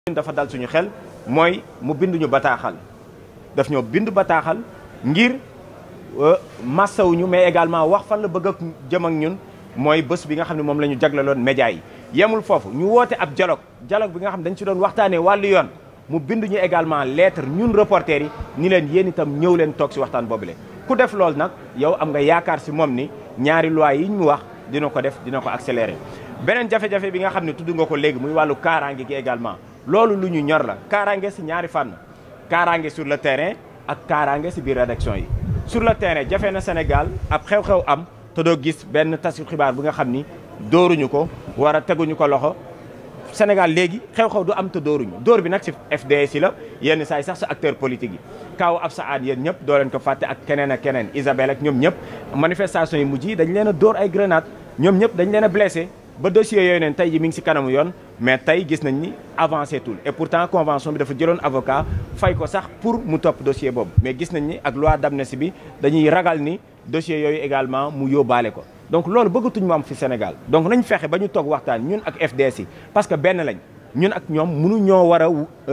dafa dal suñu xel mooy mu binduñu bataaxal daf ñoo bind bataaxal ngir massawuñu mais également wax fan la bëgg ak jëm ak ñun mooy bés bi nga xam ne moom la ñu jagleloon média yi yemul foofu ñu woote ab dialogue dialogue bi nga xam ne dañ ci doon waxtaanee wàllu yoon mu bind ñu également lettre ñun reporters yi ni leen yéen itam ñëw leen toog si waxtaan boobule ku def loolu nag yow am nga yaakaar si moom ni ñaari loi yi ñu wax dina ko def dina ko accélérer beneen jafe-jafe bi nga xam ne tudd nga ko léegi muy wàllu kaaraange gi également loolu lu ñu ñor la kaaraange si ñaari fànn kaaraange sur le terrain ak kaaraange si biir rédaction yi sur le terrain jafe na Sénégal ab xew-xew am te doo gis benn tasu xibaar bu nga xam ni dóoruñu ko war a teguñu ko loxo Sénégal léegi xew-xew du am te dóoruñu dóor bi nag si FDS yi la yenn saa yi sax sa acteur politique yi kaaw ab sa aad yéen ñëpp doo leen ko fàtte ak keneen ak keneen Isabelle ak ñoom ñëpp manifestation yi mujj yi dañ leen a dóor ay grenade ñoom ñëpp dañ leen a blessé ba dossier yooyu neen tey ji mi ngi si kanamu yoon mais tey gis nañ ni avancé tul et pourtant convention bi dafa jëloon avocat fay ko sax pour mu topp dossier boobu mais gis nañ ni ak loi d'amnistie bi dañuy ragal ni dossier yooyu également mu yóbbaale ko donc loolu bëggatuñ mu am fi Sénégal donc nañ fexe ba ñu toog waxtaan ñun ak FDS yi parce que benn lañ ñun ak ñoom mënu ñoo war a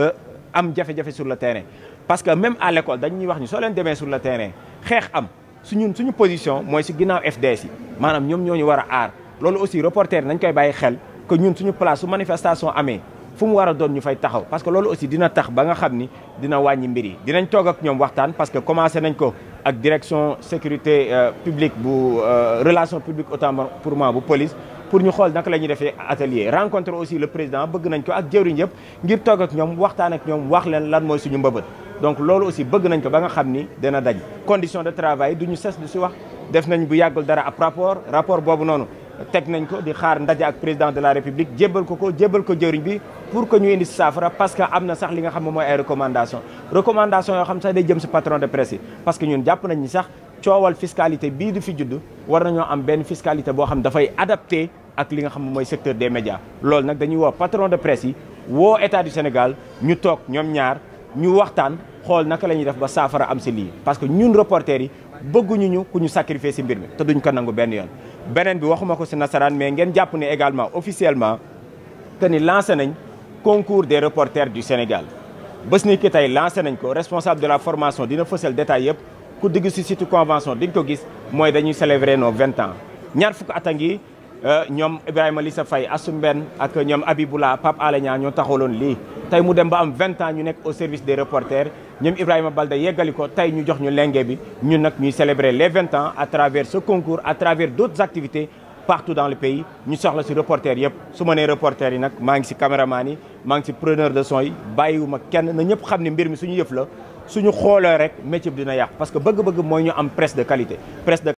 am jafe-jafe sur le terrain parce que même à l'école dañuy wax ni soo leen demee sur le terrain xeex am su ñun suñu position mooy si ginnaaw FDS yi maanaam ñoom ñoo ñu war a aar loolu aussi reporter nañ koy bàyyi xel que ñun suñu place su manifestation amee fu mu war a doon ñu fay taxaw parce que loolu aussi dina tax ba nga xam ni dina wàññi mbir yi dinañ toog ak ñoom waxtaan parce que commencé nañ ko ak direction sécurité publique bu relation publique autant pour moi bu police pour ñu xool naka la ñuy defee atelier rencontre aussi le président bëgg nañ ko ak jëwriñ yëpp ngir toog ak ñoom waxtaan ak ñoom wax leen lan mooy suñu mbëbët donc loolu aussi bëgg nañ ko ba nga xam ni dina daj condition de travail duñu ses du si wax def nañ bu yàggul dara ab rapport rapport boobu noonu teg nañ ko di xaar ndaje ak président de la république jébbal ko ko jébbal ko jëriñ bi pour que ñu indi si saafara parce que am na sax li nga xam ne mooy ay recommandation recommandation yoo xam sax day jëm si patron de presse yi parce que ñun jàpp nañ ni sax coowal fiscalité bii du fi judd war nañoo am benn fiscalité boo xam dafay adapté ak li nga xam ne mooy secteur des médias loolu nag dañuy woo patron de presse yi woo état du Sénégal ñu toog ñoom ñaar ñu waxtaan xool naka la ñuy def ba saafara am si lii parce que ñun reporters yi bëgguñu ñu ku ñu sacrifier si mbir mi te duñ ko nangu benn yoon beneen bi waxuma ko si nasaraan mais ngeen jàpp ne également officiellement que ni lancé nañ concours des reporters du Sénégal bés ni ki tey lancé nañ ko responsable de la formation dina fësal détail yëpp ku digg si site convention di nga ko gis mooy dañuy célébrer nos vingt ans ñaar fukk at a ngi ñoom Ibrahima Lissa Faye Assoumbène ak ñoom Abiboula Pape Alé Niang ñoo taxawloon lii tey mu dem ba am vingt ans ñu nekk au service des reporters ñoom Ibrahima Balde yeggali ko tey ñu jox ñu lenge bi ñun nag ñuy célébrer les vingt ans à travers ce concours à travers d'autres activités partout dans le pays ñu soxla si reporters yëpp su ma nee reporters yi nag maa ngi si caméraman yi maa ngi si preneur de son yi bàyyiwuma kenn na ñëpp xam ne mbir mi suñu yëf la suñu xoolee rek métier bi dina yàqu parce que bëgg-bëgg mooy ñu am presse de qualité presse de